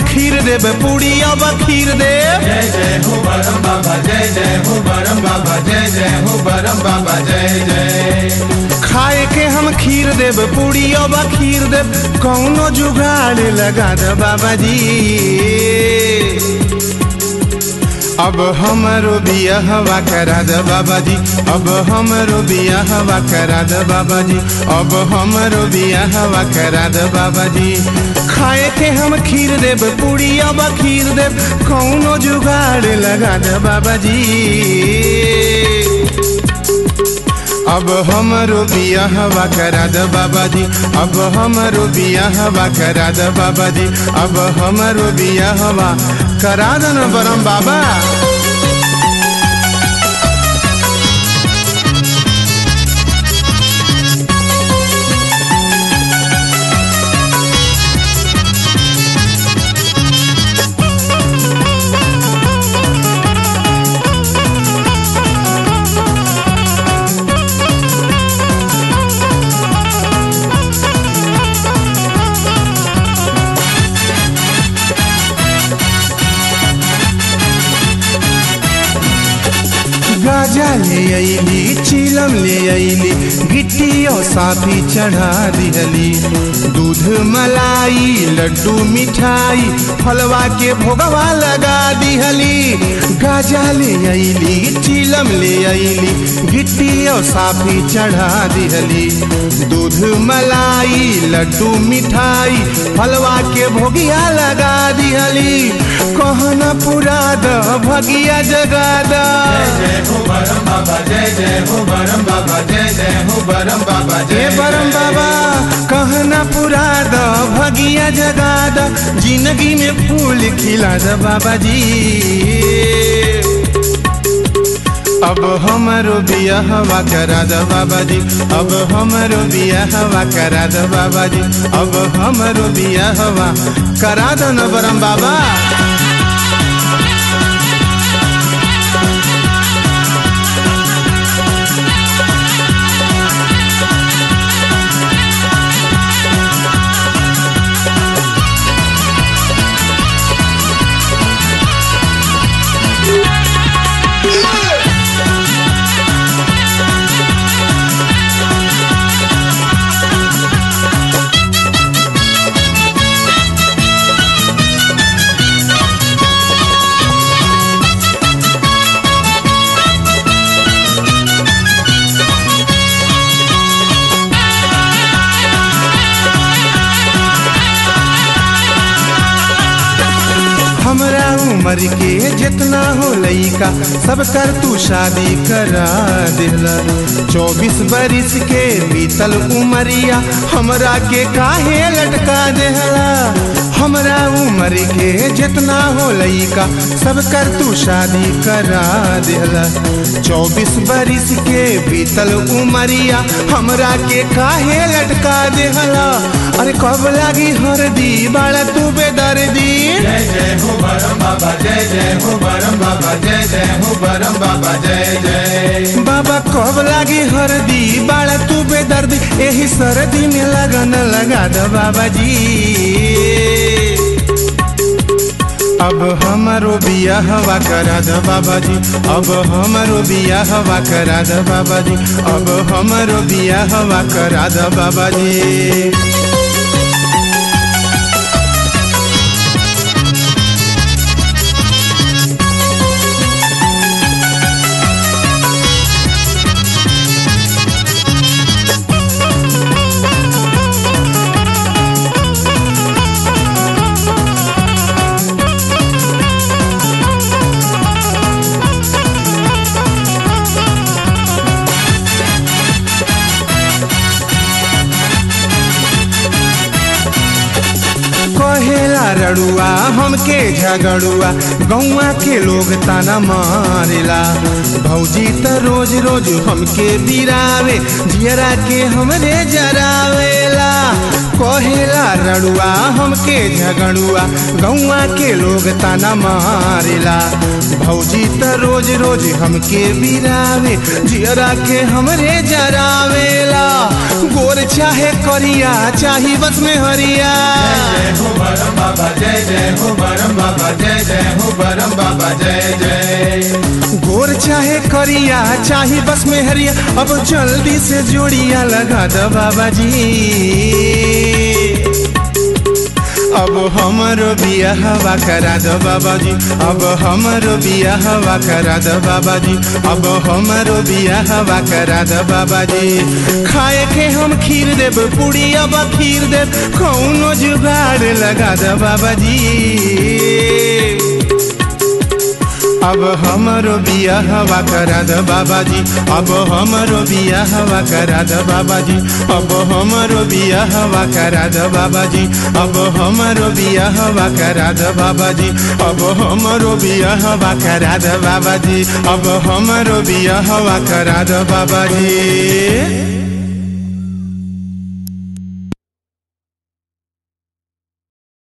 खीर देब पूरी अब खीर देब जय जय हो बरम बाबा जय जय हो बरम बाबा जय जय हो बरम बाबा जय जय खाए के हम खीर देब पूरी अब खीर देब कौनो जुगाड़ लगा दे बाबा जी अब हमरो बियाहवा करा दे बाबा जी अब हमरो बियाहवा करा दे बाबा जी अब हमरो बियाहवा करा दे बाबा जी खाए के हम खीर देब पूरी अब खीर देब कौनो जुगाड़ लगा दे बाबा जी अब हमरो बियाहवा करा दे बाबा जी अब हमरो बियाहवा करा दे बाबा जी अब हमरो बियाहवा करा दे न बरम बाबा गाजा ले अली चिलम ले अली गिट्टी और साथी चढ़ा दिहली दूध मलाई लड्डू मिठाई फलवा के भोगवा लगा दिहली गाजा ले अली चिलम ले अली गिट्टी और साथी चढ़ा दिहली दूध मलाई लड्डू मिठाई फलवा के भोगिया लगा दिहली कहना पूरा द भगिया जगा द जय हो बरम बाबा जय जय हो बरम बाबा जय जय हो बरम बाबा हे जय परम बाबा कहना पूरा द भगिया जगा द जिंदगी में फूल खिला द बाबा जी अब हमारो बियाहवा करा द बाबा जी अब हमारो बियाहवा करा द बाबा जी अब हमारो बियाहवा करा द न बरम बाबा हमरा उम्र के जितना हो लइका सब कर तू शादी करा दिला चौबीस बरिस के बीतल उमरिया हमरा के काहे लटका देहला हमरा उम्र के जितना हो लइका सब कर तू शादी करा दिला चौबीस बरिस के बीतल उमरिया हमरा के काहे लटका देहला अरे कब लागी हरदी बाड़ा तू बेदर्दी जय जय हो बरम बाबा जय जय हो बरम बाबा जय जय हो बरम बाबा जय जय बाबा कब लागी हरदी बाड़ा तू बेदर्दी यही सर्दी में लगन लगा दो बाबा जी अब हमारो बियाहवा करा दो बाबा जी अब हमारो बियाहवा करा दो बाबा जी अब हमारो बियाहवा करा दो बाबा जी कहेला रड़ुआ हमके झगड़ुआ गौवा के लोग ताना मारेला भौजी त रोज रोज हमके बिरावे जियरा के हमरे जरावेला कहेला रड़ुआ हमके झगड़ुआ गौआ के लोग ताना मारेला भौजी त रोज रोज हमके बिरावे जियरा के हमरे जरावेला गोर चाहे करिया चाही बस में हरिया जय हो बरम बाबा जय जय हो बरम बाबा जय जय हो बरम बाबा जय जय गोर चाहे करिया चाही बस में हरिया अब जल्दी से जोड़िया लगा दो बाबा जी अब हमरो बिया हवा करा दो बाबा जी अब हमरो बिया हवा करा दो बाबा जी अब हमरो बिया हवा करा दो बाबा जी खाए के हम खीर देब पूरी अब खीर देब कौनो जुगाड़ लगा दो बाबा जी अब हमरो बिया हवा करा द बाबा जी अब हमरो बिया हवा करा द बाबा जी अब हमरो बिया हवा करा द बाबा जी अब हमरो बिया हवा करा द बाबा जी अब हमरो बिया हवा करा द बाबा जी अब हमरो बिया हवा करा द बाबा जी